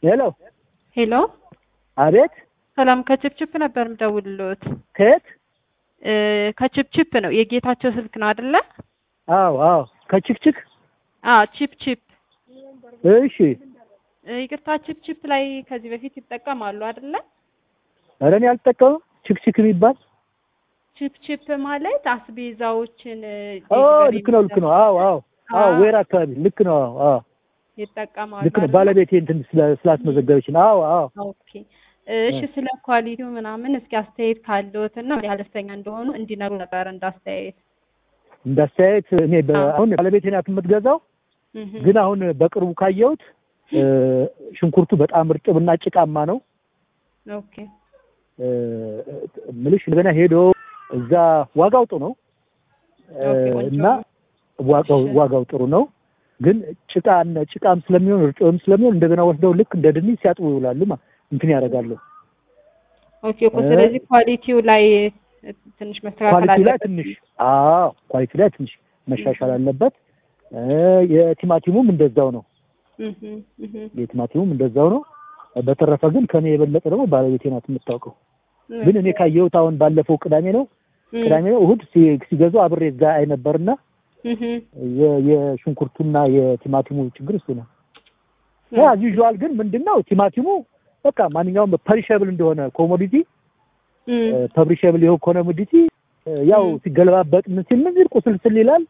ሄሎ ሄሎ አቤት ሰላም ከችፕችፕ ነበር ምደውልሎት ከየት እ ከችፕችፕ ነው የጌታቸው ስልክ ነው አይደለ አዎ አዎ ከችክችክ አ ቺፕ ቺፕ እሺ እ ይቅርታ ቺፕ ላይ ከዚህ በፊት ይጠቀማሉ አይደለ ኧረ እኔ አልጠቀምም ችክችክ የሚባል ቺፕ ቺፕ ማለት አስቤዛዎችን እ ኦ ዴሊቨሪ ልክ ነው ልክ ነው አዎ አዎ አዎ አዎ። ወይራ አካባቢ ልክ ነው አዎ አዎ ይጠቀማሉ ልክ ነው አይደለ? ባለቤቴ እንትን ስላ- ስላስመዘገበች ነው አዎ አዎ ኦኬ እሺ ስለ ኳሊቲው ምናምን እስኪ አስተያየት ካለዎት እና ምን ያህል ደስተኛ እንደሆኑ እንዲነግሩ ነበር እንዳስተያየት እንዳስተያየት እኔ በ- አዎ። አሁን ባለቤቴ ናት የምትገዛው እህ ግን አሁን በቅርቡ ካየሁት እ ሽንኩርቱ በጣም እርጥብና ጭቃማ ነው ኦኬ እ ምልሽ እንደገና ሄዶ እዛ ዋጋው ጥሩ ነው እ ኦኬ፣ ቆንጆ እና ነው። ዋጋው እሺ። ዋጋው ጥሩ ነው ግን ጭቃ ጭቃም ስለሚሆን እርጥብም ስለሚሆን እንደገና ወስደው ልክ እንደ ድንች ሲያጥቡ ይውላሉ ማ እንትን ያደርጋሉ ኦኬ እኮ ስለዚህ ኳሊቲው ላይ ትንሽ መስተካከል ኳሊቲ ላይ አለበት። ትንሽ አዎ ኳሊቲ ላይ ትንሽ መሻሻል አለበት እ የቲማቲሙም እንደዛው ነው እህ እህ የቲማቲሙም እንደዛው ነው በተረፈ ግን ከኔ የበለጠ ደግሞ ባለቤቴ ናት የምታውቀው ግን እኔ ካየሁት አሁን ባለፈው ቅዳሜ ነው ቅዳሜ ነው እሑድ ሲ- ሲገዙ አብሬ እዛ አይ ነበርና እህ የ- የሽንኩርቱና የቲማቲሙ ችግር እሱ ነው ያ ዩዥዋል ግን ምንድነው ቲማቲሙ በቃ ማንኛውም ፐሪሸብል እንደሆነ ኮሞዲቲ ፐብሪሸብል የሆነ ኮሞዲቲ ያው ም። ሲገለባበጥ ምን ሲል ምን ሲል ቁስልስል ይላል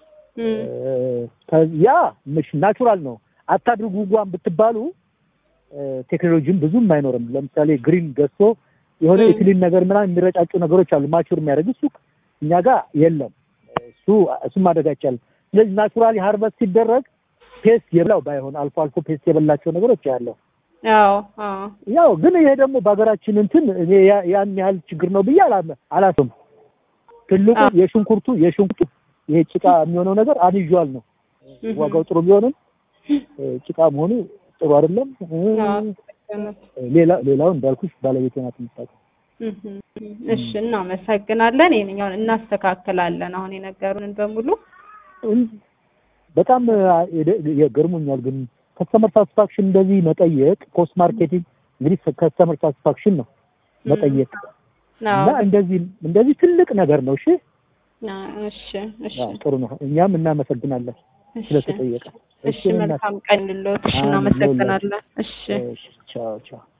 ከ- ያ ምሽ ናቹራል ነው አታድርጉ እንኳን ብትባሉ ቴክኖሎጂም ብዙም አይኖርም ለምሳሌ ግሪን ገዝቶ የሆነ ም። የክሊን ነገር ምናምን የሚረጫጩ ነገሮች አሉ ማቹር የሚያደርግ እሱ እኛ ጋር የለም እሱ እሱም ማድረግ አይቻልም ስለዚህ ናቹራሊ ሃርቨስት ሲደረግ ፔስት የበላው ባይሆን አልፎ አልፎ ፔስት የበላቸው ነገሮች ያለው አዎ አዎ ያው ግን ይሄ ደግሞ በሀገራችን እንትን እኔ ያ- ያን ያህል ችግር ነው ብዬ አላ- አላስብም ትልቁ አዎ። የሽንኩርቱ የሽንኩርቱ ይሄ ጭቃ የሚሆነው ነገር አንዩዋል ነው እህ ዋጋው ጥሩ ቢሆንም እ ጭቃ መሆኑ ጥሩ አይደለም እ አዎ ትክክል ነው። ሌላ ሌላውን እንዳልኩሽ ባለቤቴ ናት የምታውቀው እህ እሺ እናመሰግናለን ይሄንኛውን እናስተካክላለን አሁን የነገሩንን በሙሉ እን- በጣም አ- የደ- የገርሞኛል ግን ከስተመር ሳቲስፋክሽን እንደዚህ መጠየቅ ፖስት ማርኬቲንግ እንግዲህ ከስተመር ሳቲስፋክሽን ነው መጠየቅ እና አዎ እንደዚህ እንደዚህ ትልቅ ነገር ነው እሺ አዎ፣ እሺ እሺ አዎ፣ ጥሩ ነው እኛም እናመሰግናለን እሺ ስለተጠየቀ እሺ መልካም ቀን ልሎት እሺ እናመሰግናለን እሺ እሺ ቻው ቻው